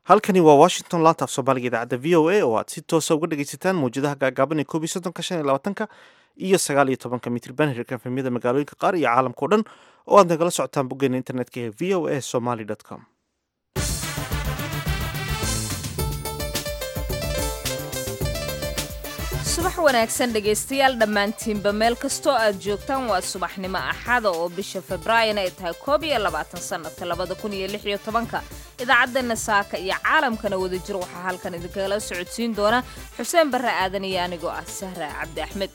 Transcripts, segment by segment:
halkani waa washington laanta af soomaaliga idaacadda v o a oo aad si toosa uga dhegaysataan mawjadaha gaagaaban ee koob iyo soddonka shan iyo labaatanka iyo sagaal iyo tobanka mitriban hirka efemyada magaalooyinka qaar iyo caalamka o dhan oo aad nagala socotaan boggeena internetka ee v o a somaly com subax wanaagsan dhegaystayaal dhammaantiinba meel kastoo aad joogtaan waa subaxnimo axada oo bisha febraayan ay tahay koob iyo labaatan sannadka labada kun iyo lix iyo tobanka idaacaddeena saaka iyo caalamkana wada jir waxaa halkan idinkagala socodsiin doona xuseen barre aadan iyo anigoo ah sahra cabdi axmed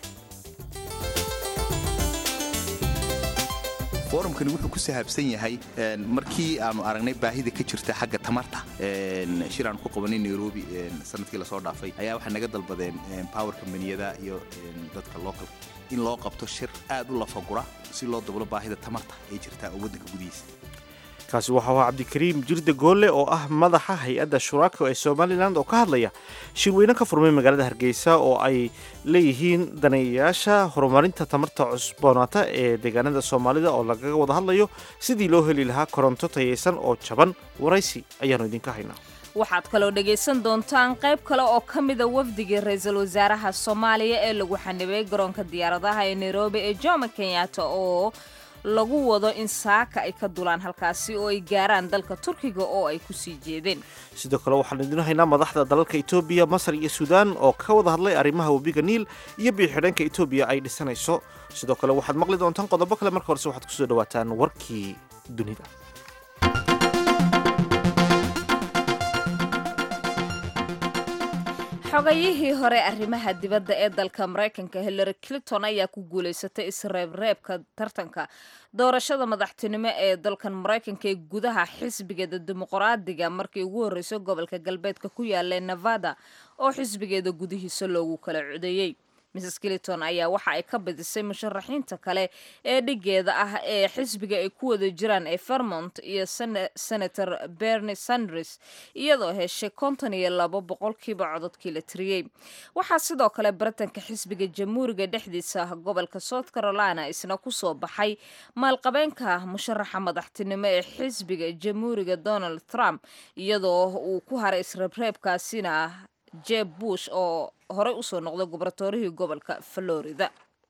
forumkani wuxuu ku sahaabsan yahay markii aanu aragnay baahida ka jirta xagga tamarta shir aanu ku qabanay nairobi sanadkii lasoo dhaafay ayaa waxay naga dalbadeen power combaniyada iyo dadka local in loo qabto shir aad u lafagura si loo dablo baahida tamarta ee jirta oo waddanka gudihiisa kaasi waxau ahaa cabdikariim jirde goolle oo ah madaxa hay-adda shuraako ee somalilan oo ka hadlaya shirweyne ka furmay magaalada hargeysa oo ay leeyihiin daneeyayaasha horumarinta tamarta cusboonaata ee deegaanada soomaalida oo lagaga wada hadlayo sidii loo heli lahaa koronto tayaysan oo jaban waraysi ayaannu idinka haynaa waxaad kaloo dhegaysan doontaan qayb kale oo ka mida wafdigii ra-iisul wasaaraha soomaaliya ee lagu xanibay garoonka diyaaradaha ee nairobi ee jomo kenyatta oo lagu wado in saaka ay ka dulaan halkaasi oo ay gaaraan dalka turkiga oo ay ku sii jeedeen sidoo kale waxaan idin haynaa madaxda dalalka etoobiya masar iyo suudaan oo ka wada hadlay arrimaha webiga niil iyo biyo-xidheenka etoobiya ay dhisanayso sidoo kale waxaad maqli doontaan qodobo kale marka horese waxaad kusoo dhawaataan warkii dunida xogayihii hore arrimaha dibadda ee dalka maraykanka hillary clinton ayaa ku guulaysatay isreebreebka tartanka doorashada madaxtinimo ee dalkan maraykanka ee gudaha xisbigeeda dimuqraadiga markii ugu horreysay gobolka galbeedka ku yaala nevada oo xisbigeeda gudihiisa loogu kala codeeyey mrs clinton ayaa waxa ay ka badisay musharaxiinta kale ee dhigeeda ah ee xisbiga ay ku wada jiraan ee vermont iyo senator bernie sanders iyadoo heshay konton iyo labo boqolkiiba cododkii la tiriyey waxaa sidoo kale baritanka xisbiga jamhuuriga dhexdiisa gobolka south carolina isna kusoo baxay maalqabeenka musharaxa madaxtinimo ee xisbiga jamhuuriga donald trump iyadoo uu ku haray isreebreebkaasina jeb bush oo horey usoo noqday gubernatorihii gobolka florida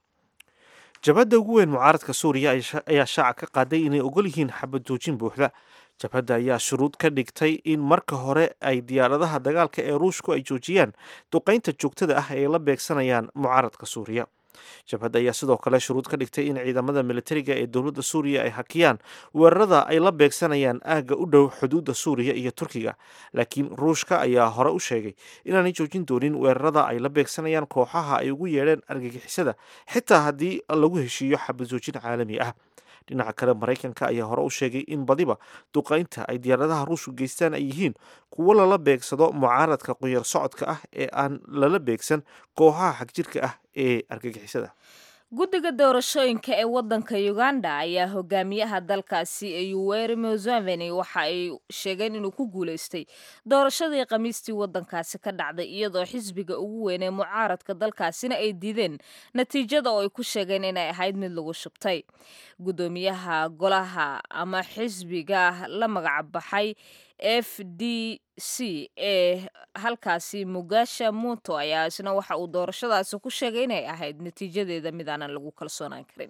jabhadda ugu weyn mucaaradka suuriya ayaa shaaca ka qaaday inay ogol yihiin xabad joojin buuxda jabhadda ayaa shuruud ka dhigtay in marka hore ay diyaaradaha dagaalka ee ruushku ay joojiyaan duqaynta joogtada ah ay la beegsanayaan mucaaradka suuriya jabhadda ayaa sidoo kale shuruud ka dhigtay in ciidamada militariga ee dowladda suuriya ay hakiyaan weerarada ay la beegsanayaan aagga u dhow xuduudda suuriya iyo turkiga laakiin ruushka ayaa hore u sheegay inaanay joojin doonin weerarada ay la beegsanayaan kooxaha ay ugu yeedheen argagixisada xitaa haddii lagu heshiiyo xabad joojin caalami ah dhinaca kale maraykanka ayaa hore u sheegay in badiba duqaynta ay diyaaradaha ruushku geystaan ay yihiin kuwo lala beegsado mucaaradka qunyar socodka ah ee aan lala beegsan kooxaha xagjirka ah ee argagixisada guddiga doorashooyinka ee waddanka uganda ayaa hogaamiyaha dalkaasi yoweri museveni waxa ay sheegeen inuu ku guulaystay doorashadii khamiistii waddankaasi ka dhacday iyadoo xisbiga ugu weyn ee mucaaradka dalkaasina ay diideen natiijada oo ay ku sheegeen inay ahayd mid lagu shubtay guddoomiyaha golaha ama xisbiga la magac baxay f d c ee halkaasi mugasha muto ayaa isna waxa uu doorashadaasi ku sheegay inay ahayd natiijadeeda mid aanan lagu kalsoonaan karin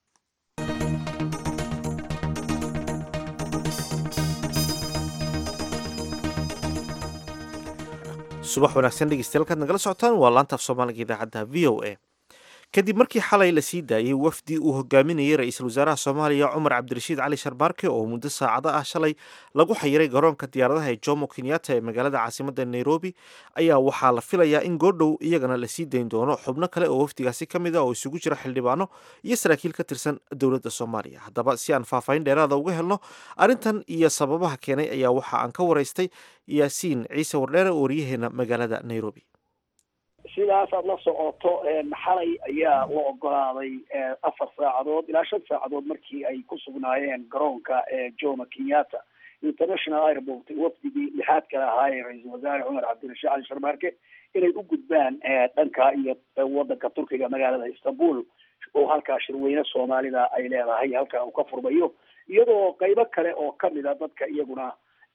subax wanaagsan dhegeystayaal kaad nagala socotaan waa laantaaf soomaaliga idaacadda v o a kadib markii xalay la sii daayey wafdi uu hogaaminayay ra-iisul wasaaraha soomaaliya cumar cabdirashiid cali sharbaarke oo muddo saacado ah shalay lagu xayiray garoonka diyaaradaha ee jomo kenyatta ee magaalada caasimadda nairobi ayaa waxaa la filayaa in goordhow iyagana la sii dayn doono xubno kale oo wafdigaasi ka mid a oo isugu jira xildhibaano iyo saraakiil ka tirsan dowladda soomaaliya haddaba si aan faahfaahin dheeraada uga helno arrintan iyo sababaha keenay ayaa waxa aan ka waraystay yaasiin ciise wardheere oo waryaheena magaalada nairobi sidaas aad la socoto xalay ayaa la ogolaaday afar saacadood ilaa shan saacadood markii ay ku sugnaayeen garoonka jomo kenyatta international airport wafdigii lixaad kale ahaayee ra-iisul wasaare cumar cabdirashiid cali sharmaarke inay u gudbaan dhanka iyo wadanka turkiga magaalada istanbul oo halkaa shirweyne soomaalida ay leedahay halkaa uu ka furmayo iyadoo qaybo kale oo kamid a dadka iyaguna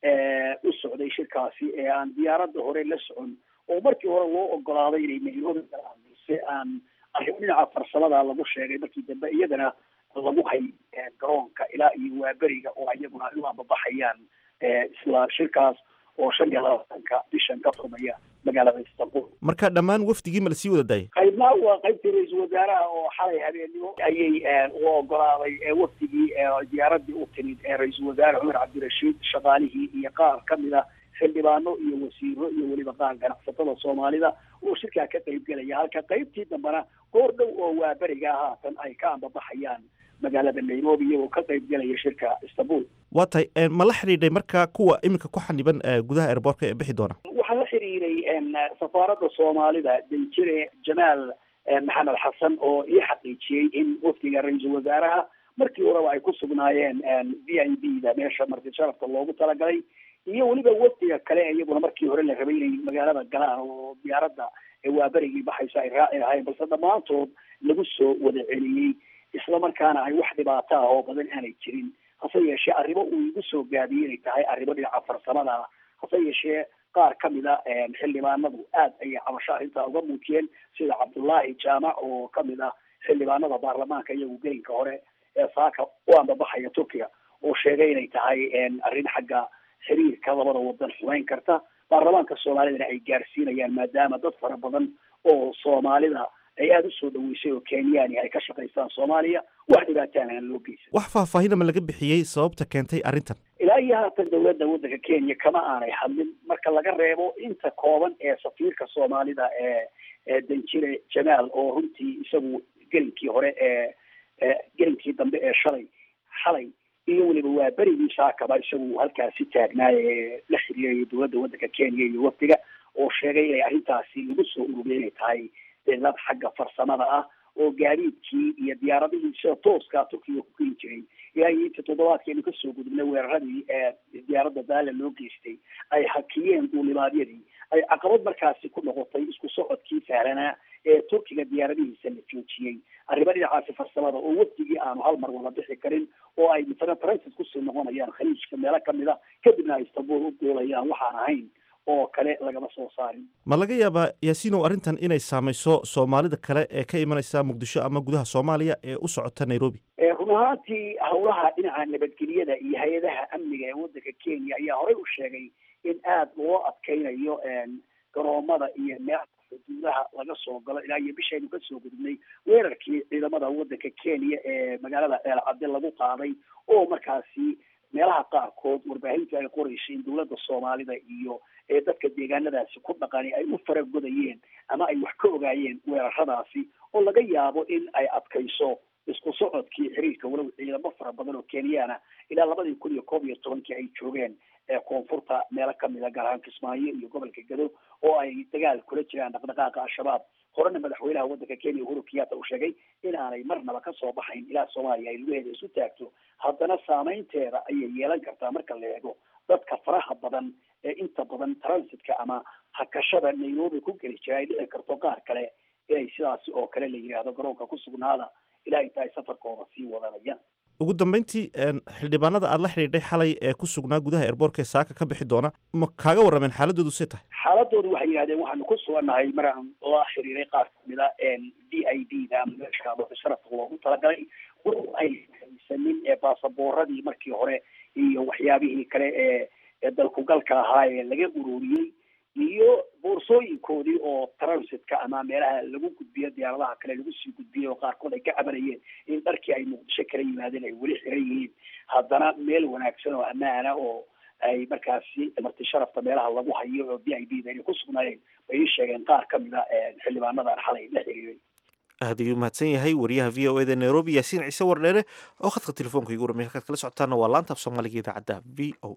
u socday shirkaasi ee aan diyaaradda hore la socon oo markii hore loo ogolaaday inay nairobi galaan balse aan arrimo dhinaca farsamada lagu sheegay markii dambe iyadana lagu hay garoonka ilaa iyo waaberiga oo iyaguna ay u ambabaxayaan isla shirkaas oo shan iyo labaatanka bishan ka furmaya magaalada istanbul marka dhammaan wafdigii ma lasii wada daayay qaybna waa qaybtii ra-iisul wasaaraha oo xalay habeennimo ayay u ogolaaday wafdigii diyaaradii u timid ra-iisul wasaare cumar cabdirashiid shaqaalihii iyo qaar kamid a xildhibaano iyo wasiiro iyo weliba qaar ganacsatada soomaalida oo shirkaa ka qayb gelaya halka qaybtii dambena goor dhow oo waaberiga haatan ay ka ambabaxayaan magaalada nairobi iyagoo ka qayb gelaya shirka istanbul waa tahay ma la xidhiidhay marka kuwa iminka ku xaniban gudaha airboortka ee bixi doona waxaa la xiriiray safaaradda soomaalida danjire jamaal maxamed xasan oo ii xaqiijiyey in wafdiga ra-iisul wasaaraha markii horeba ay ku sugnaayeen v i b da meesha marti sharafka loogu talagalay iyo weliba wafdiga kale iyaguna markii hore la rabay inay magaalada galaan oo diyaaradda waaberigii baxaysa ay raaci lahayn balse dhammaantood lagu soo wada celiyey isla markaana ay wax dhibaato ah oo badan aanay jirin hase yeeshee arrimo uu igu soo gaabiyey inay tahay arrimo dhinaca farsamada ah hase yeeshee qaar kamid a xildhibaanadu aad ayay cabasho arrintaa uga muujiyeen sida cabdullaahi jaamac oo kamid ah xildhibaanada baarlamaanka iyagu gelinka hore ee saaka u ambabaxaya turkiga oo sheegay inay tahay arrin xagga xiriirka labada wadan xumeyn karta baarlamaanka soomaalidana ay gaarsiinayaan maadaama dad fara badan oo soomaalida ay aada usoo dhaweysay oo kenyaani ay ka shaqaystaan soomaaliya wax dhibaataan aan loo geysan wax faahfaahin ma laga bixiyey sababta keentay arrintan ilaa iyo haatan dawladda waddanka kenya kama aanay hadlin marka laga reebo inta kooban ee safiirka soomaalida ee ee danjire jamaal oo runtii isagu gelinkii hore ee gelinkii dambe ee shalay xalay iyo weliba waa berigii saakaba isagu halkaasi taagnaay ee la xiriiraya dowladda waddanka kenya iyo wafdiga oo sheegay inay arrintaasi lagu soo ururiyay inay tahay dad xagga farsamada ah oo gaadiidkii iyo diyaaradihii sida tooska turkiga ku keeni jiray ilaa iyo intii toddobaadkeenu kasoo gudubnay weeraradii ee diyaaradda daala loo geystay ay hakiyeen duulibaadyadii ay caqabad markaasi ku noqotay isku socodkii sahlanaa ee turkiga diyaaradihiisa la joojiyey arrimo dhinacaasi farsamada oo wafdigii aanu hal mar wada bixi karin oo ay matala transit kusii noqonayaan khaliijka meelo kamid a kadibna ay istanbul u duulayaan waxaan ahayn oo kale lagama soo saarin ma laga yaabaa yaasiinow arrintan inay saamayso soomaalida kale ee ka imanaysa muqdisho ama gudaha soomaaliya ee u socota nairobi run ahaantii howlaha dhinaca nabadgelyada iyo hay-adaha amniga ee waddanka kenya ayaa horey u sheegay in aada loo adkeynayo garoomada iyo meelaha xuduudaha laga soo galo ilaa iyo bishaynu kasoo gudubnay weerarkii ciidamada waddanka kenya ee magaalada eelcadde lagu qaaday oo markaasi meelaha qaarkood warbaahinta ay qoreysay in dowladda soomaalida iyo ee dadka deegaanadaasi ku dhaqani ay u faragodayeen ama ay wax ka ogaayeen weeraradaasi oo laga yaabo in ay adkayso isku socodkii xiriirka walow ciidamo fara badan oo kenyaana ilaa labadii kun iyo koob iyo tobankii ay joogeen ee koonfurta meelo kamida gaar ahaan kismaayo iyo gobolka gado oo ay dagaal kula jiraan dhaqdhaqaaqa al-shabaab horena madaxweynaha waddanka kenya uhuru kenyatta uu sheegay in aanay marnaba kasoo baxayn ilaa soomaaliya ay lugaheeda isu taagto haddana saameynteeda ayay yeelan kartaa marka la eego dadka faraha badan ee inta badan transitka ama hakashada nairobi ku geli jira ay dhici karto qaar kale inay sidaasi oo kale la yidhaahdo garoonka ku sugnaada ilaa inta ay safarkooda sii wadanayaan ugu dambeyntii xildhibaanada aada la xidhiidhay xalay ee ku sugnaa gudaha airboortka ee saaka ka bixi doona ma kaaga warrameen xaaladoodu see tahay xaaladoodu waxay yidhahdeen waxaanu ku sugannahay maraan la xiriiray qaar kamida d i d da ama meesha sharafka loogu talagalay ay haysanin ee baasaboorradii markii hore iyo waxyaabihii kale ee ee dalkugalka ahaa ee laga ururiyey iyo boorsooyinkoodii oo transitka ama meelaha lagu gudbiyo diyaaradaha kale lagu sii gudbiyey oo qaarkood ay ka cabanayeen in dharkii ay muqdisho kala yimaadeen ay weli xiran yihiin haddana meel wanaagsan oo ammaana oo ay markaasi marti sharafta meelaha lagu hayo oo d i d da inay ku sugnaayeen bay ii sheegeen qaar kamid a xildhibaanadan xalay la xiriiray aad ayuu mahadsan yahay wariyaha v o eda nairobi yaasiin ciise wardheere oo khadka telefoonka igu ramay halkaad kala socotaana waa laanta af soomaaliga idaacadda v o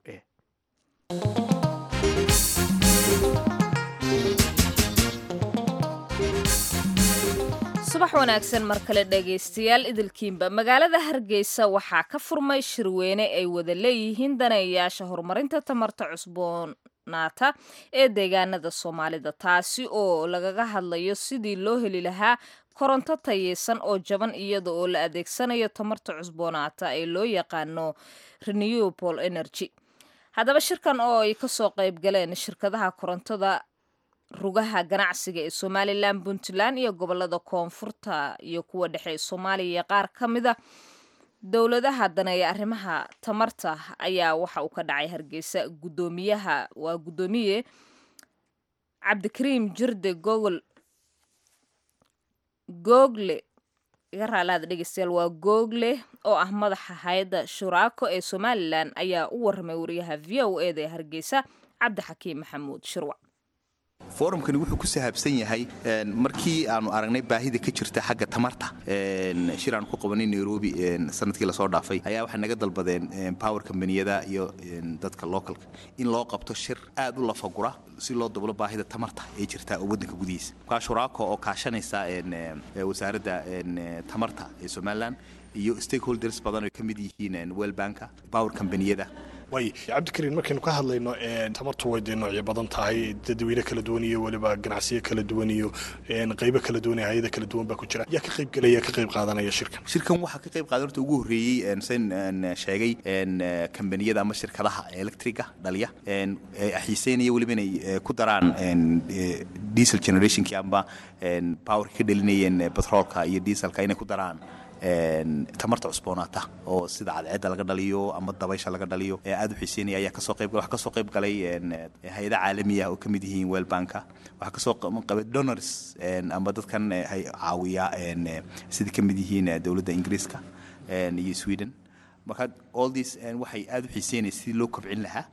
a subax wanaagsan mar kale dhegaystayaal idilkiinba magaalada hargeysa waxaa ka furmay shirweyne ay wada leeyihiin daneeyayaasha horumarinta tamarta cusboonaata ee deegaanada soomaalida taasi oo lagaga hadlayo sidii loo heli lahaa koronto tayeysan oo jaban iyada oo la adeegsanayo tamarta cusboonaata ee loo yaqaano renewable energy haddaba shirkan oo ay kasoo qayb galeen shirkadaha korontada rugaha ganacsiga ee somalilan puntland iyo gobolada koonfurta iyo kuwa dhexe ee soomaaliya iyo qaar ka mida dowladaha daneeya arrimaha tamarta ayaa waxa uu ka dhacay hargeysa gudoomiyaha waa guddoomiye cabdikariim jirde gogol google iga raalaada dhegeystayaal waa google oo ah madaxa hay-adda shuraako ee somalilan ayaa u waramay wariyaha v o eda ee hargeysa cabdixakiim maxamuud shirwac forumkani wuxuu ku sahaabsan yahay markii aanu aragnay baahida ka jirta xagga tamarta shir aanu ku qabanay nairobi sanadkii lasoo dhaafay ayaa waxay naga dalbadeen power combaniyada iyo dadka localka in loo qabto shir aad u lafagura si loo dablo baahida tamarta ee jirta oo waddanka gudihiisa markaa shuraako oo kaashanaysa wasaaradda tamarta ee somalilan iyo stakeholders badan oo ka mid yihiin wellbanka power combaniyada waay cabdikariin markaynu ka hadlayno tamartu way dee noocyo badan tahay dadweyne kala duwan iyo weliba ganacsiyo kala duwan iyo qaybo kala duwan iyo hay-ada kala duwan baa ku jira yaa ka qayb gelaya ka qayb qaadanaya shirkan shirkan waxaa ka qayb qaadan horta ugu horreeyey sen sheegay kambaniyada ama shirkadaha electriga dhaliya xiiseynaya weliba inay ku daraan diesel generationkii amba powerka ka dhalinayeen petroolka iyo dieselka inay ku daraan tamarta cusboonaata oo sida cadceedda laga dhaliyo ama dabaysha laga dhaliyo ee aad u xiiseynaya ayaa kasoo qayb waxaa kasoo qayb galay hay-ada caalamiya oo ka mid yihiin wellbanka waxaa kasoo qabay donors ama dadkan caawiya sida ka mid yihiin dowladda ingiriiska iyo sweden marka all this waxay aad u xiiseynaya sidii loo kobcin lahaa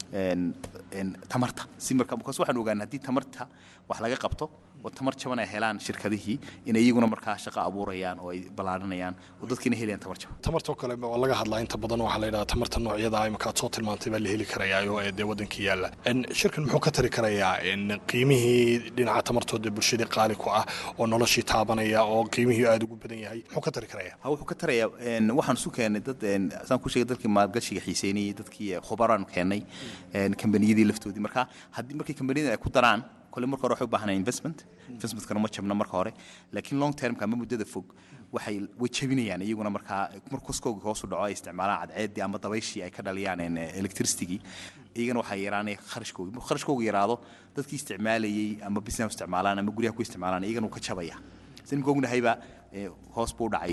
tamarta si marka markaas waxaan ogaanay haddii tamarta wax laga qabto oo tamar jaban ay helaan shirkadihii inay iyaguna markaa shaqo abuurayaan oo ay ballaarinayaan oo dadkiina helayaan tamar jaban tamartoo kale waa laga hadlaa inta badan waxaa la yidhaha tamarta noocyada imika aad soo tilmaantay baa la heli karayaa oo dee waddankii yaalla shirkan muxuu ka tari karayaa qiimihii dhinaca tamartooda bulshadii qaali ku ah oo noloshii taabanaya oo qiimihii aada ugu badan yahay muxuu ka tari karayaa ha wuxuu ka tarayaa waxaan isu keenay dad saan ku sheegay dadkii maalgashiga xiiseynayay dadkii khubaraan keennay kambaniyadii laftoodii marka haddii markay kambaniyada ay ku daraan kole marka hore waxay u baahanaya investment investmentkana ma jabna marka hore laakiin long termka ama muddada fog waxay way jabinayaan iyaguna markaa mar koskooga hoosu dhaco ay isticmaalaan cadceeddii ama dabayshii ay ka dhaliyaan electricitygii iyagana waxaa yaraanaya kharashkoogi markuu kharashkooga yaraado dadkii isticmaalayey ama business isticmaalaan ama guryaha ku isticmaalaan iyagana wuu ka jabaya sinimka ognahayba hoos buu dhacay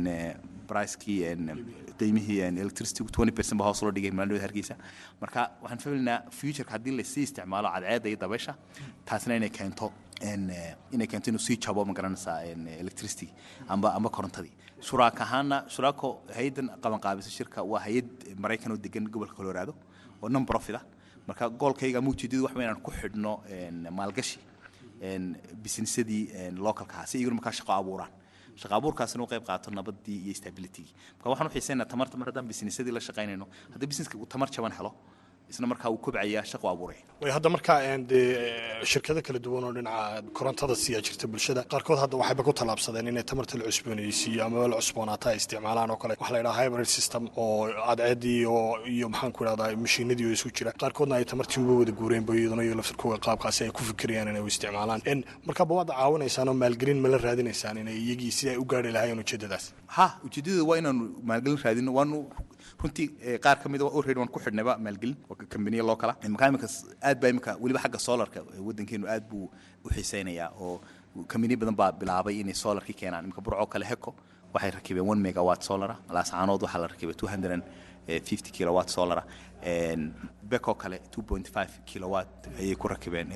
bricekii qiimihii electricity twenty percent baa hoos loo dhigay maalin hargeysa marka waxaan fahmaynaa futureka haddii lasii isticmaalo cadceedda iyo dabaysha taasna inay keento inay keento inuu sii jabo ma garanaysaa electricity amba amba korontadii shuraak ahaana shuraako hay-addan qabanqaabisa shirka waa hay-ad maraykan oo degan gobolka colorado oo non profit ah marka goolkayga ama ujeedadu wax inaan ku xidhno maalgashi businessadii localka ahaa si iyaguna markaa shaqo abuuraan shaqa abuurkaasina u qayb qaato nabadii iyo stabilitygii marka waxaan u xiiseynaa tamarta mar haddaan businessadii la shaqaynayno haddii businesska uu tamar jaban helo isna markaa uu kobcaya shaqo abuuraya way hadda markaa dee shirkado kala duwan oo dhinaca korontada siyaa jirta bulshada qaarkood hadda waxayba ku tallaabsadeen inay tamarta la cusboonaysiiyo ama la cusboonaata ay isticmaalaan oo kale waxa la yidhaha hybrid system oo cadceeddii oo iyo maxaan ku idhahdaa mashiinadii oo isu jira qaarkoodna ay tamartii uga wada guureen ba iyaduna iyo laftirkooga qaabkaasi ay ku fikirayaan inay u isticmaalaan markaaba waad caawinaysaan oo maalgelin ma la raadinaysaan inay iyagii si ay u gaari lahaayeen ujeedadaas ha ujeedada waa inaanu maalgelin raadino waanu runtii qaar ka mida already waan ku xidhnayba maalgelin kambaniya loo kala markaa imika aad baa imika weliba xagga solarka waddankeenu aad buu u xiiseynayaa oo kambaniya badan baa bilaabay inay solarkii keenaan imika burcoo kale heko waxay rakibeen one megawatt solara laascaanood waxaa la rakibay two hundred and fifty kilowatt solara bekoo kale two point five kilowatt ayay ku rakibeen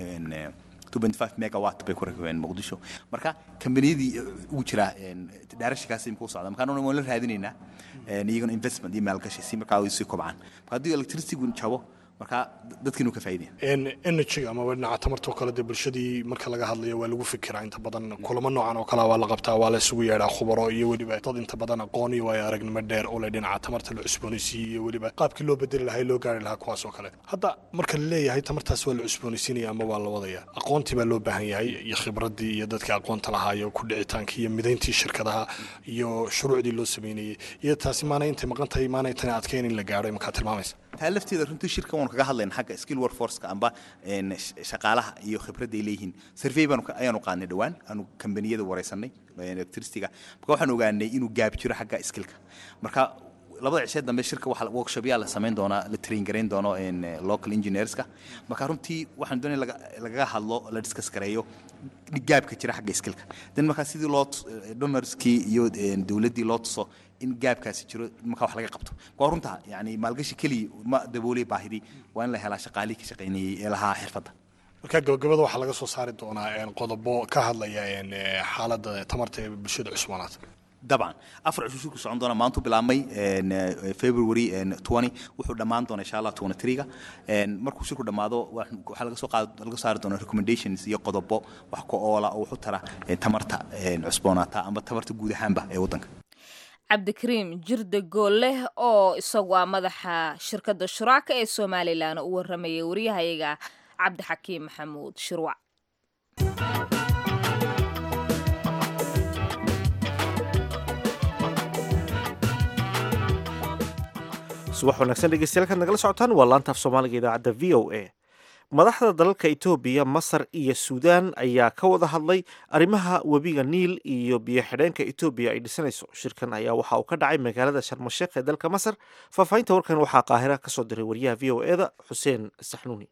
25 megawatt bay ku rakibeen muqdisho marka kambaniyadii ugu jira directionkaas imika u socda markaan waan la raadinaynaa iyagana investment iyo maalgashi si markaa ay sii kobcaan marka haddii electricitygu jabo marka dadkiinu ka faa'iideen energy ama dhinaca tamartoo kale dee bulshadii marka laga hadlayo waa lagu fikiraa inta badan kulamo noocan oo kale waa la qabtaa waa la isugu yeedhaa khubaro iyo weliba dad inta badan aqoon iyo waayo aragnimo dheer u leh dhinaca tamarta la cusboonaysiiyey iyo weliba qaabkii loo bedeli lahaa loo gaari lahaa kuwaas oo kale hadda marka la leeyahay tamartaas waa la cusboonaysiinaya ama waa la wadaya aqoontii baa loo baahan yahay iyo khibradii iyo dadkii aqoonta lahaa iyo ku dhicitaankii iyo midayntii shirkadaha iyo shuruucdii loo sameynayey iyo taasi maanay intay maqan tahay maanay tani adkeyn in la gaadho markaa tilmaamaysa taa lafteeda runtii shirka waanu kaga hadlayna xagga skill workforceka amba shaqaalaha iyo khibradda ay leeyihiin survey baanu ayaanu qaadnay dhowaan aanu kambaniyada wareysanay electricityga marka waxaan ogaanay inuu gaab jiro xagga skillka marka labada cishee dambe shirka waxa workshopyaa la samayn doonaa la train garayn doono local engineerska marka runtii waxaan doonaya lagaga hadlo la discuss gareeyo gaabka jira xagga skillka dan markaa sidii loo donorskii iyo dowladdii loo tuso in gaabkaasi jiro markaa wax laga qabto waa runta yani maalgashi keliya ma daboolay baahidii waa in la helaa shaqaalihii ka shaqaynayay ee lahaa xirfadda marka gabagabada waxaa laga soo saari doonaa qodobo ka hadlaya xaaladda tamarta ee bulshada cusboonaad dabcan afar cisho shirku socon doona maantu bilaabmay february twenty wuxuu dhammaan doona insha allah twenty three-ga markuu shirku dhammaado waxaa laga soo qaad laga saari doona recommendations iyo qodobo wax ka oola oo wuxu tara tamarta cusboonaata ama tamarta guud ahaanba ee waddanka cabdikariim jirde goolleh oo isagu ah madaxa shirkadda shuraaka ee somalilan u warramayay waryahayaga cabdixakiim maxamuud shirwac subax wanaagsan dhegeystayaal kaad nagala socotaan waa laanta af soomaaliga idaacadda v o a madaxda dalalka etoobiya masar iyo suudaan ayaa ka wada hadlay arrimaha webiga niil iyo biyo xidheenka etoobiya ay dhisanayso shirkan ayaa waxa uu ka dhacay magaalada sharmasheekh ee dalka masar faahfaahinta warkan waxaa qaahira kasoo diray wariyaha v o eda xuseen saxnuuni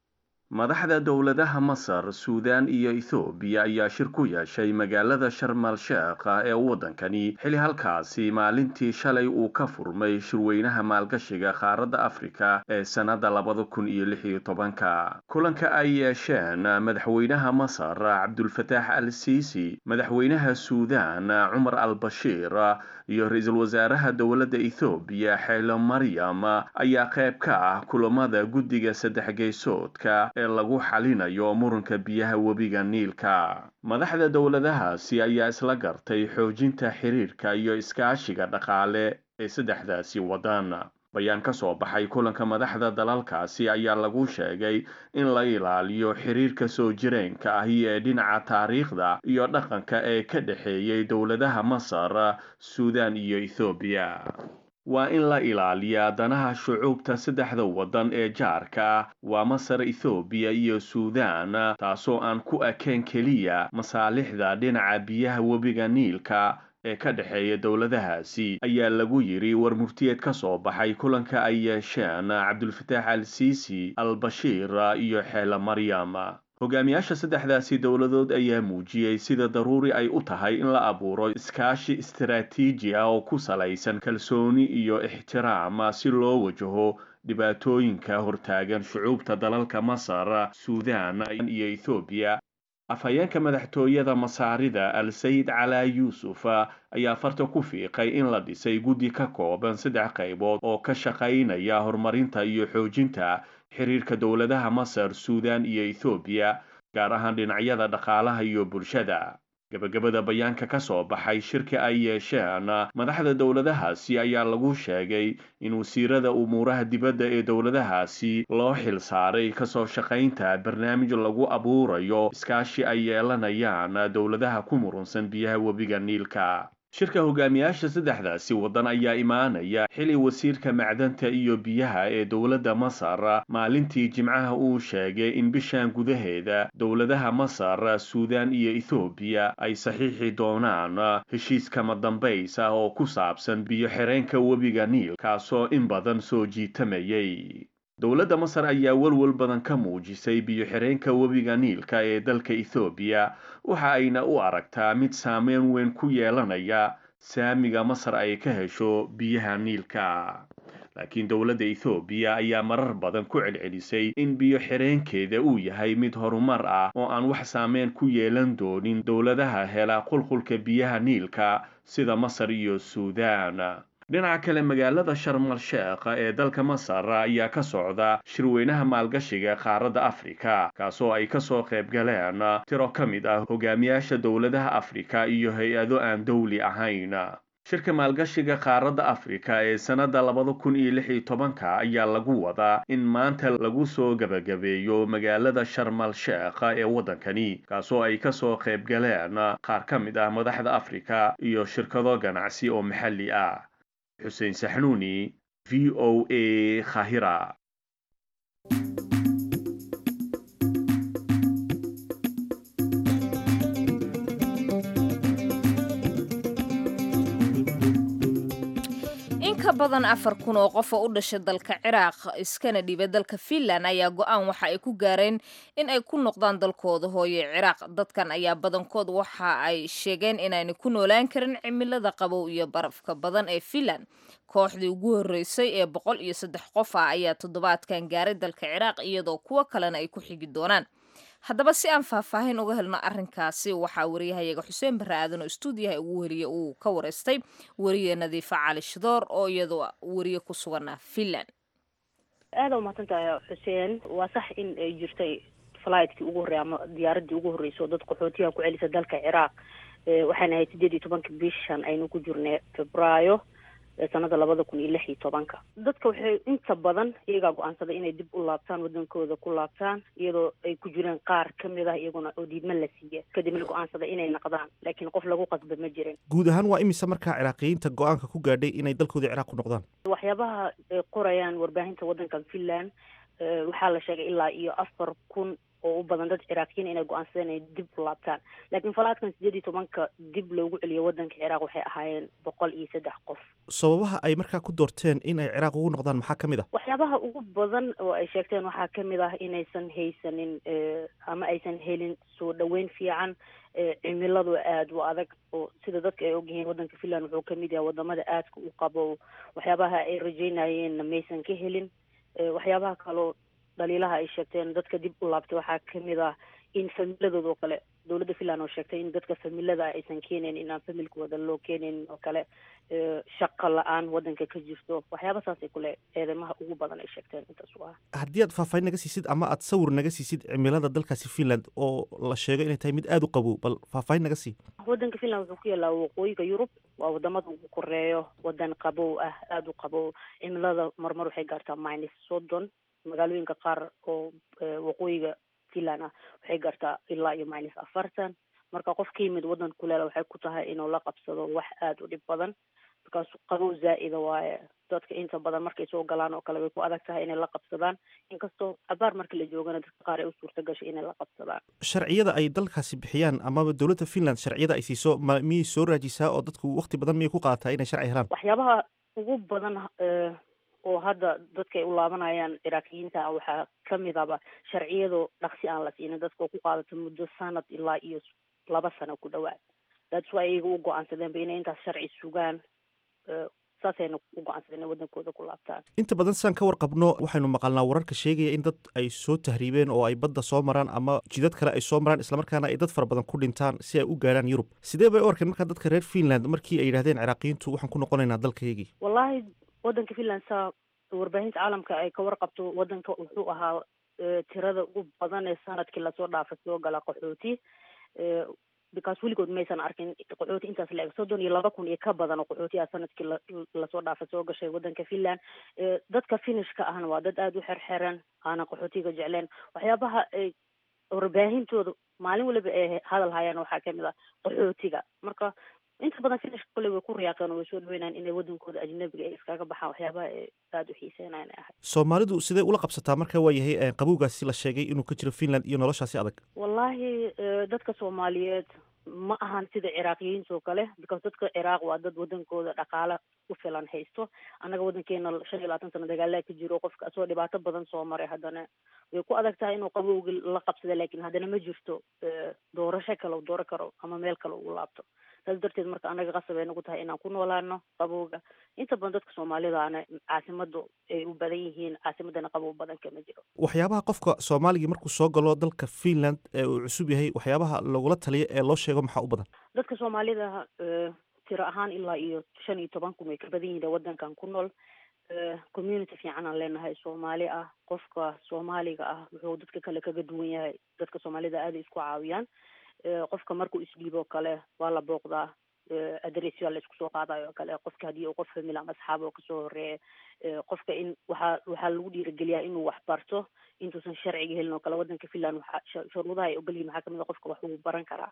madaxda dowladaha masar suudaan iyo ethoobiya ayaa shir ku yeeshay magaalada sharmal sheekha ee waddankani xili halkaasi maalintii shalay uu ka furmay shirweynaha maalgashiga qaaradda afrika ee sannadda labada kun iyo lix iyo tobanka kulanka ay yeesheen madaxweynaha masar cabdulfataax al siisi madaxweynaha suudaan cumar al bashiir iyo ra-iisul wasaaraha dowladda ethoobiya xeelo maryam ayaa qayb ka ah kulamada guddiga saddex geysoodka ee lagu xalinayo muranka biyaha webiga niilka madaxda dowladahaasi ayaa isla gartay xoojinta xiriirka iyo iskaashiga dhaqaale ee saddexdaasi waddan bayaan ka soo baxay kulanka madaxda dalalkaasi ayaa lagu sheegay in la ilaaliyo xiriirka soo jireenka ahi ee dhinaca taariikhda iyo dhaqanka ee ka dhexeeyay dowladaha masar suudaan iyo ethoobiya waa in la ilaaliyaa danaha shucuubta saddexda waddan ee jaarka waa masar ethoobiya iyo suudaan taasoo aan ku ekayn keliya masaalixda dhinaca biyaha webiga niilka ee ka dhexeeya dowladahaasi ayaa lagu yidhi war murtiyeed ka soo baxay kulanka ay yeesheen cabdulfataax al siisi al bashiir iyo xeele maryam hogaamiyaasha saddexdaasi dowladood ayaa muujiyey sida daruuri ay u tahay in la abuuro iskaashi istaraatiiji ah oo ku salaysan kalsooni iyo ixtiraam si loo wajaho dhibaatooyinka hortaagan shucuubta dalalka masar suudaan iyo ethoobiya afhayeenka madaxtooyada masaarida al sayid calaa yuusuf ayaa farta ku fiiqay in la dhisay guddi ka kooban saddex qaybood oo ka shaqaynaya horumarinta iyo xoojinta xiriirka dowladaha masar suudaan iyo ethoobiya gaar ahaan dhinacyada dhaqaalaha iyo bulshada gabagabada bayaanka ka soo baxay shirka ay yeesheen madaxda dowladahaasi ayaa lagu sheegay in wasiirada umuuraha dibadda ee dowladahaasi loo xil saaray kasoo shaqaynta barnaamij lagu abuurayo iskaashi ay yeelanayaan dowladaha ku murunsan biyaha webiga niilka shirka hogaamiyaasha saddexdaasi waddan ayaa imaanaya xili wasiirka macdanta iyo biyaha ee dowladda masar maalintii jimcaha uu sheegay in bishan gudaheeda dowladaha masar suudaan iyo ethoobiya ay saxiixi doonaan heshiis kama dambays ah oo ku saabsan biyo xireenka webiga niil kaasoo in badan soo jiitamayay dowladda masar ayaa welwel badan ka muujisay biyo xireenka webiga niilka ee dalka ethoobiya waxa ayna u aragtaa mid saameyn weyn ku yeelanaya saamiga masar ay ka hesho biyaha niilka laakiin dowladda ethoobiya ayaa marar badan ku celcelisay in biyo xireenkeeda uu yahay mid horumar ah oo aan wax saameyn ku yeelan doonin dowladaha hela qulqulka biyaha niilka sida masar iyo suudaan dhinaca kale magaalada sharmal sheekh ee dalka masar ayaa ka socda shirweynaha maalgashiga qaaradda afrika kaasoo ay kasoo qayb galeen tiro ka mid ah hogaamiyaasha dowladaha afrika iyo hay-ado aan dowli ahayn shirka maalgashiga qaaradda afrika ee sannadda labada kun iyo lix iyo tobanka ayaa lagu wadaa in maanta lagu soo gebagabeeyo magaalada sharmal sheekh ee waddankani kaasoo ay kasoo qayb galeen qaar ka mid ah madaxda afrika iyo shirkado ganacsi oo maxalli ah xuseen saxnuuni v o a khahira ka badan afar kun oo qof oo u dhashay dalka ciraaq iskana dhiibay dalka finland ayaa go-aan waxa ay ku gaareen in ay ku noqdaan dalkooda hooye ciraaq dadkan ayaa badankood waxa ay sheegeen inaanay ku noolaan karin cimilada qabow iyo barafka badan ee finland kooxdii ugu horreysay ee boqol iyo saddex qof ah ayaa toddobaadkan gaaray dalka ciraaq iyadoo kuwo kalena ay ku xigi doonaan haddaba si aan faahfaahin uga helno arrinkaasi waxaa wariyahayaga xuseen barre aadan oo istuudiyaha ugu weliye uu ka wareystay weriye nadiifa cali shidoor oo iyadoo weriye ku sugana finland aada umahadsantahay xuseen waa sax in ay jirtay fligtkii ugu horreya ama diyaaradii ugu horreysay oo dad qaxootiyaha ku celisa dalka ciraaq waxayna ahayd sideed iyo tobanka bishan aynu ku jirnay febraayo sanada labada kun iyo lix iyo tobanka dadka waxay inta badan iyagaa go-aansaday inay dib u laabtaan wadankooda ku laabtaan iyadoo ay ku jireen qaar kamid ah iyaguna oo diidma la siiya kadibna go-aansaday inay naqdaan laakiin qof lagu qasba ma jirin guud ahaan waa imise markaa ciraaqiyiinta go-aanka ku gaadhay inay dalkooda ciraaq ku noqdaan waxyaabaha ay qorayaan warbaahinta waddankan finland waxaa la sheegay ilaa iyo afar kun oo u badan dad ciraaqiyiin inay go-aansadeen inay dib u laabtaan laakiin falaadkan sideed iyo tobanka dib loogu celiyo waddanka ciraaq waxay ahaayeen boqol iyo saddex qof sababaha ay markaa ku doorteen in ay ciraaq ugu noqdaan maxaa ka mid ah waxyaabaha ugu badan oo ay sheegteen waxaa kamid ah inaysan haysanin ama aysan helin soo dhaweyn fiican cimiladu aada u adag oo sida dadka ay ogyihiin waddanka finland wuxuu kamid yahay wadamada aadka u qabo waxyaabaha ay rajeynayeenna maysan ka helin waxyaabaha kaloo dhaliilaha ay sheegteen dadka dib u laabtay waxaa kamid ah in familadooda oo kale dowladda finland oo sheegtay in dadka familada aysan keenayn inaan familkooda loo keenayn oo kale shaqa la-aan waddanka ka jirto waxyaaba saasay kule eedeymaha ugu badan ay sheegteen intaas u ah haddii aad faahfaahin naga siisid ama aad sawir naga siisid cimilada dalkaasi finland oo la sheego inay tahay mid aada u qabow bal faahfaahin naga sii waddanka finland wuxuu ku yaalaa waqooyiga yurub waa wadamada ugu koreeyo wadan qabow ah aada u qabow cimilada marmar waxay gaartaa minus soddon magaalooyinka qaar oo waqooyiga finland ah waxay gaartaa ilaa iyo minus afartan marka qof ka yimid waddan kuleela waxay ku tahay inuu la qabsado wax aada u dhib badan markaas qabow zaa'ida waaye dadka inta badan markay soo galaan oo kale way ku adag tahay inay la qabsadaan inkastoo cabaar marka la joogana dadka qaar ay u suurta gashay inay la qabsadaan sharciyada ay dalkaasi bixiyaan amaba dowladda finland sharciyada ay siiso ma miyay soo raajisaa oo dadku waqti badan miyay ku qaadataa inay sharci helaan waxyaabaha ugu badan oo hadda dadka ay u laabanayaan ciraaqiyiinta waxaa kamid aba sharciyado dhaqsi aan la siinin dadka oo ku qaadata muddo sanad ilaa iyo laba sano ku dhawaad that's why iyaga u go-aansadeenba inay intaas sharci sugaan saasayna u go-aansadeen inay waddankooda ku laabtaan inta badan sidaan ka warqabno waxaynu maqalnaa wararka sheegaya in dad ay soo tahriibeen oo ay badda soo maraan ama jidad kale ay soo maraan islamarkaana ay dad fara badan ku dhintaan si ay u gaarhaan yurub sidee bay u arkeen markaa dadka reer finland markii ay yidhahdeen ciraaqiyiintu waxaan ku noqonaynaa dalkaygii wallahi waddanka finland saa warbaahinta caalamka ay ka warqabto waddanka wuxuu ahaa tirada ugu badan ee sanadkii lasoo dhaafay soo gala qaxooti because weligood maysan arkin qaxooti intaas la eg soddon iyo laba kun iyo ka badan oo qaxooti ah sanadkii lasoo dhaafay soo gashay waddanka finland dadka finishka ahna waa dad aada u xerxeran aanan qaxootiga jecleen waxyaabaha ay warbaahintooda maalin waliba ay hadal hayaan waxaa kamid ah qaxootiga marka inta badan finishka kole way ku riyaaqeen oo way soo dhaweynayaan inay waddankooda ajnabiga ay iskaga baxaan waxyaabaha ay aada u xiiseynayan ay ahayd soomaalidu sidee ula qabsataa marka waa yahay qabowgaasi la sheegay inuu ka jiro finland iyo noloshaasi adag wallahi dadka soomaaliyeed ma ahan sida ciraaqiyiinta oo kale because dadka ciraaq waa dad waddankooda dhaqaale ku filan haysto annaga waddankeena shan iyo labaatan sano dagaalaa ka jiro qofka asoo dhibaato badan soo maray haddana way ku adag tahay inuu qabowgi la qabsada laakiin haddana ma jirto doorasho kale u dooro karo ama meel kale ugu laabto saas darteed marka annaga qasab ay nagu tahay inaan ku noolaano qabowga inta badan dadka soomaalidaana caasimadu ay u badan yihiin caasimadana qabow badan kama jiro waxyaabaha qofka soomaaligii markuu soo galo dalka finland ee uu cusub yahay waxyaabaha lagula taliyo ee loo sheego maxaa u badan dadka soomaalida tiro ahaan ilaa iyo shan iyo toban kun way ka badan yihiin waddankan ku nool community fiican aan leenahay soomaali ah qofka soomaaliga ah wuxuu dadka kale kaga duwan yahay dadka soomaalida aaday isku caawiyaan qofka markuu isdhiibo kale waa la booqdaa adresyaa la isku soo qaadayo o kale qofka haddii uu qof famil ama asxaab oo kasoo horeeya qofka in waxaa waxaa lagu dhiirigeliyaa inuu wax barto intuusan sharciga helin oo kale waddanka finland waxaa shuruudaha ay ogolyihin waxaa kamid a qofka wax uu baran karaa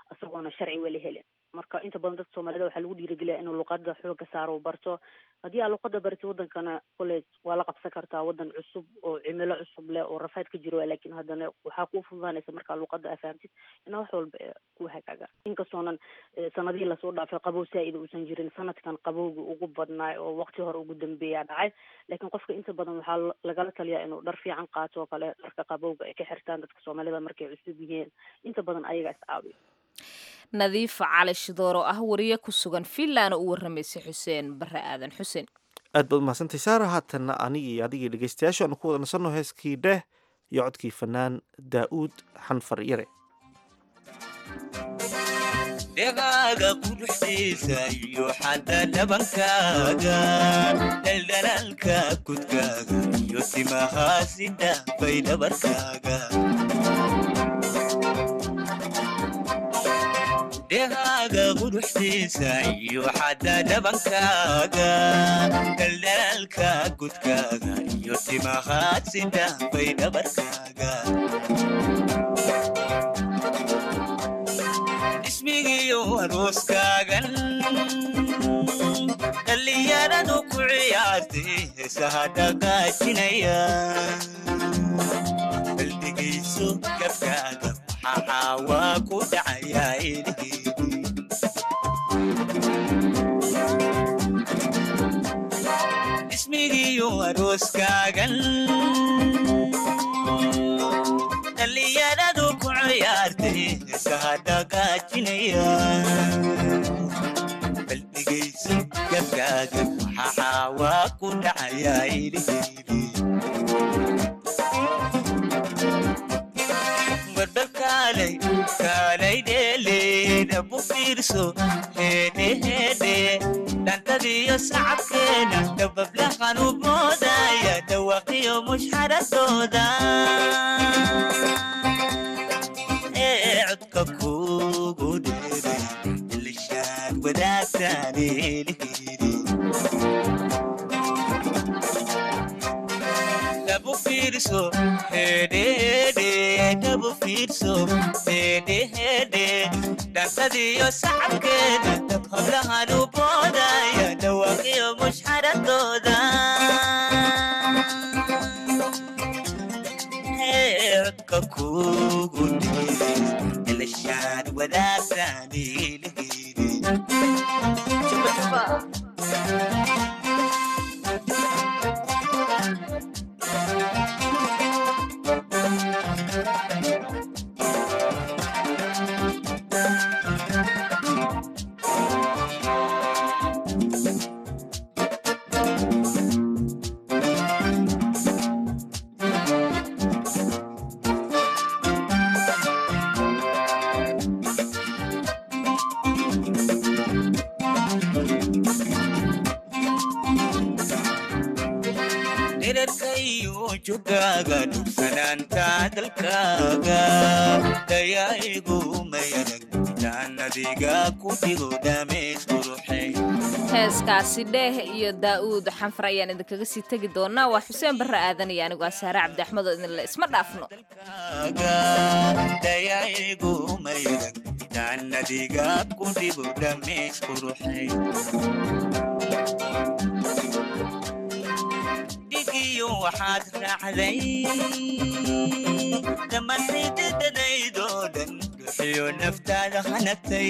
isagoona sharci weli helin marka inta badan dadka soomaalida waxaa lagu dhiirigeliya inuu luqada xooga saaro barto haddii aa luqada barti wadankana college waa la qabsan kartaa wadan cusub oo cimilo cusub leh oo rafaad ka jiro laakiin haddana waxaa kuu fududaanaysa markaa luqada aa fahamtid inaa wax walba ku hagaaga inkastoonan sanadihii lasoo dhaafay qabow saa-id uusan jirin sanadkan qabowga ugu badnaay oo waqti hore ugu dambeeya dhacay laakiin qofka inta badan waxaa lagala taliyaa inuu dhar fiican qaato oo kale dharka qabowga ay ka xirtaan dadka soomaalida markay cusub yihiin inta badan ayaga is caawiyo nadiifa cali shidoor oo ah wariye ku sugan finland oo u warramaysay xuseen bare aadan xuseen aad baad umahadsantay saara haatanna anigii adigii dhegeystayaashu aanu ku wada nasanno heeskii dheh iyo codkii fanaan daa'uud xanfar yare dhegaaga quruxdiisa iyo xadda dhabankaaga dhaldhalaalka kudkaaga iyo timahaasi dhaafay dhabarkaaga dhegaaga quruxdiisa iyo xadda dhabankaaga dhaldhalaalka kudkaaga iyo timahaasi dhaafay dhabarkaaga ismigiyo arooskaagan dhallinyaradu ku ciyaartay heesaha dhaqaajinaya baldegayso gabkaaga waxaa waa ku dhacayaa ilhiidi ismigiyo arooskaagan dhallinyaradu ku ciyaartay heesaha dhaqaajinaya baldegayso gabkaaga waxaa waa ku dhacayaa ilhiidi barbal kaalay kaalay dheeleeda bu fiirso heedhe heedhe dhantadiyo sacabkeena dabablahan u boodaya dhawaqiyo mushxaradooda ee codka kugu dheeray ilishaan wadaagtaan eelihiri dabu fiirso hedhehedhe dabu fiirso hedhehedhe dhantadiyo sacabkeeda dab hablahan u boodaya dhawaaqiyo mushxaradooda codka kugu dhiiray ilashaan wadaagtaan ilihiri dherarkayo jogaaga dhugsanaanta dalkaaga dayaigu mayarag intaan adiga ku dhigo dhameys quruxay heeskaasi dheeh iyo daa'uud xanfar ayaan idinkaga sii tegi doonaa waa xuseen barre aadan iyo anigu asaare cabdi axmed oo idinle isma dhaafno dayaigu mayarag intaan adiga ku dhigo dhameys quruxay dhigiyo waxaad raacday dhammaantaydadadaydoo dhan duxiyo naftaada hanagtay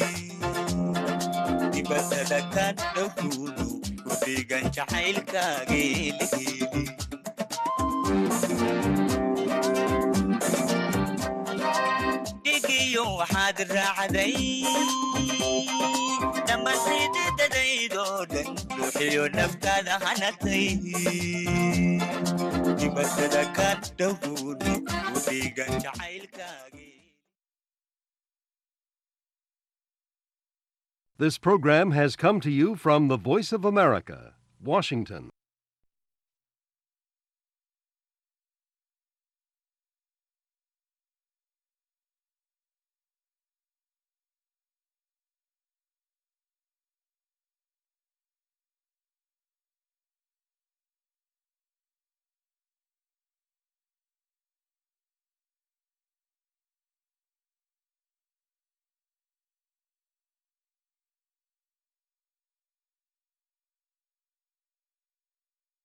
dibadada ka dhowtuunu ku dhiigan jacaylkaageeliheli dhigiyo waxaad raacday dhammaantaydadadaydoo dhan duxiyo naftaada hanagtay dibadada ka dhowtuunu ku dhiigan jacaylkaage This program has come to you from the Voice of America, Washington.